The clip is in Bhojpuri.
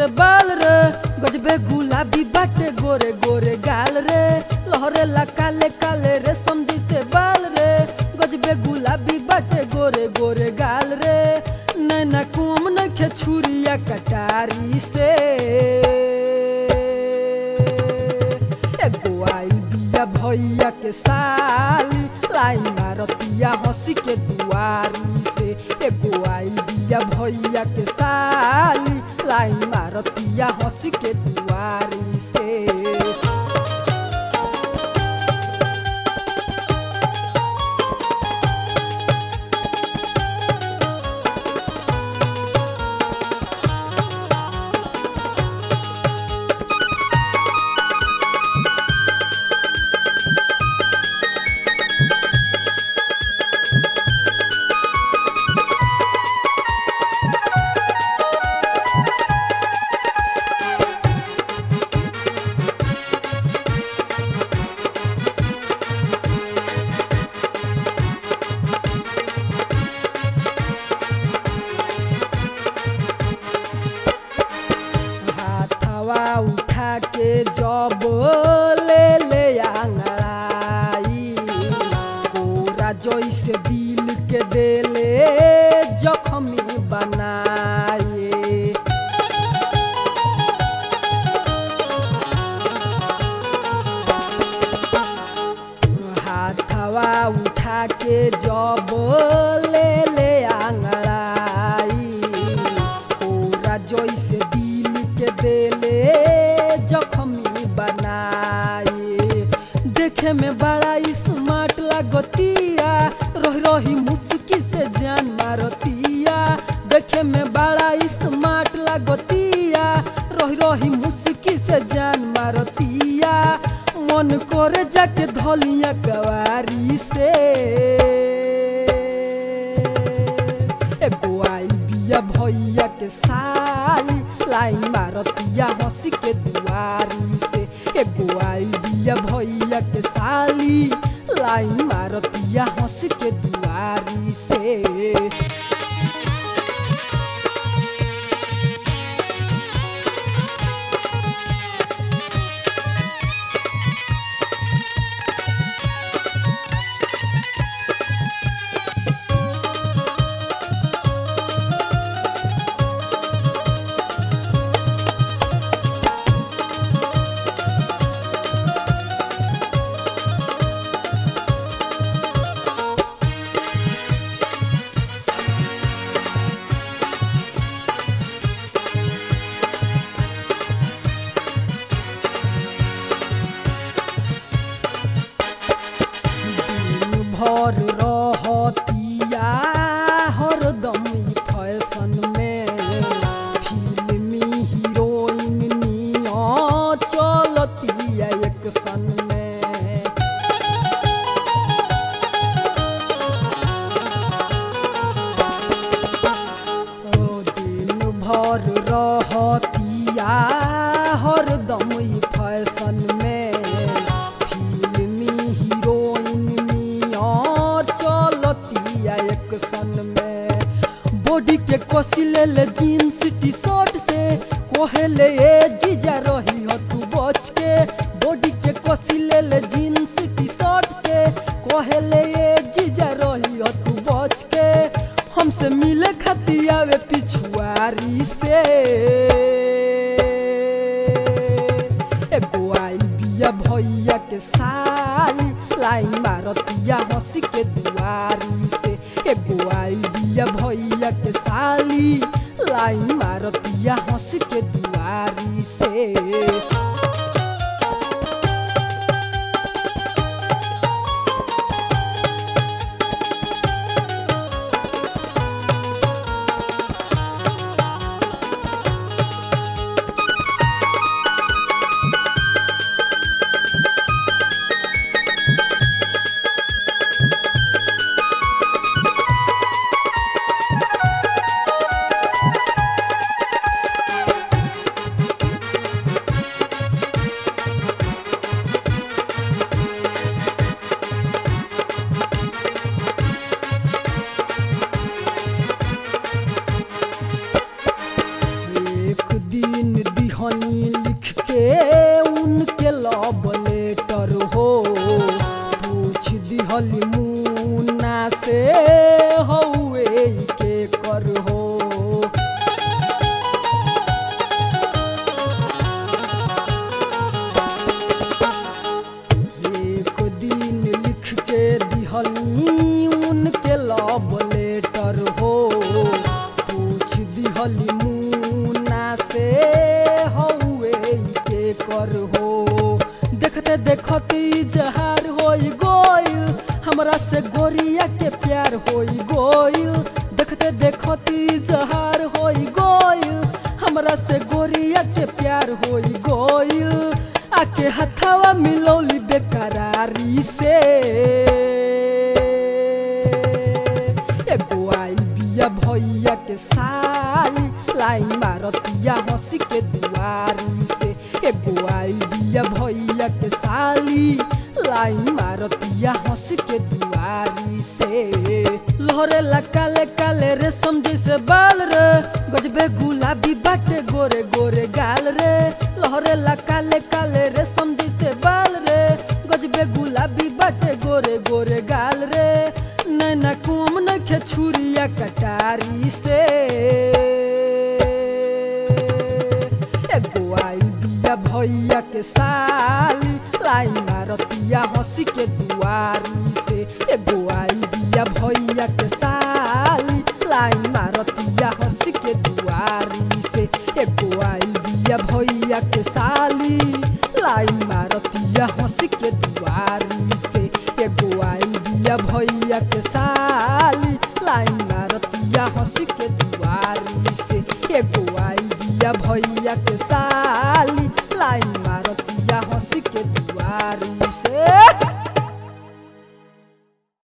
से बाल रे गजबे गुलाबी बाटे गोरे गोरे गाल रे लहरे ला काले काले रे समझी से बाल रे गजबे गुलाबी बाटे गोरे गोरे गाल रे नैना कुम नखे छुरिया कटारी से एगो आई बिया भैया के साली लाई मारतिया हंसी के दुआरी से एगो आई बिया भैया के साली लाई मारतिया हंसी के दुआरी से हाथवा उठा के जब ले ले आंगड़ाई पूरा जैसे दिल के देले जख्मी बनाए हाथवा उठा के जब ले ले आंगड़ाई पूरा जैसे दिल के देले जख्मी बनाए देखे में बड़ा स्मार्ट लागतिया रही रही मुस्की से जान मारतिया देखे में बड़ा स्मार्ट लागतिया रही रही मुस्की से जान मारतिया मन करे जाके धलिया कवारी से एगो आई बिया भैया के साली लाई मारतिया हंसी के दुआरी से एगो आई बिया भैया के साली लाई मारतिया हंसी के दुआरी से दिन भर रहतिया हरदम ई फैशन में फिल्मी हीरोइन निया चलतिया एक सन में ओ दिन भर रहतिया हरदम ई फैशन में फिल्मी हीरोइन नियर चलतिया एक सन में बॉडी के कसी ले ले जीन्स टी शर्ट से कोहेले ए जीजा रही हो तू बच के बॉडी के कसी ले ले जीन्स टी शर्ट से कोहेले ए जीजा रही हो तू बच के हमसे मिले खातिर आवे पिछुआरी से एगो आई बिया भैया के साली लाई मारतिया हंसी के दुआरी से एगो आई बिया भैया के साली लाई मारतिया हंसी के दुआरी से मेहरिया के प्यार होई गोइल आके हथवा मिलौली बेकरारी से एगो आई बिया भैया के साली लाई मारतिया हंसी के दुआरी से एगो आई बिया भैया के साली लाई मारतिया हंसी के दुआरी से लहरे ला काले काले रेशम जैसे बाल रे गजबे गुलाबी बाटे गोरे गोरे गाल रे लहरे ला काले काले रेशम जैसे बाल रे गजबे गुलाबी बाटे गोरे गोरे गाल रे नैना कुम नखे छुरिया कटारी से एगो आई बिया भैया के साली लाई मारतिया हंसी के दुआरी से एगो आई बिया भैया के साली लाई मारतिया हंसी के दुआरी से एगो आई बिया भैया के साली लाई मारतिया हंसी के दुआरी से एगो आई बिया भैया के साली लाई मारतिया हंसी के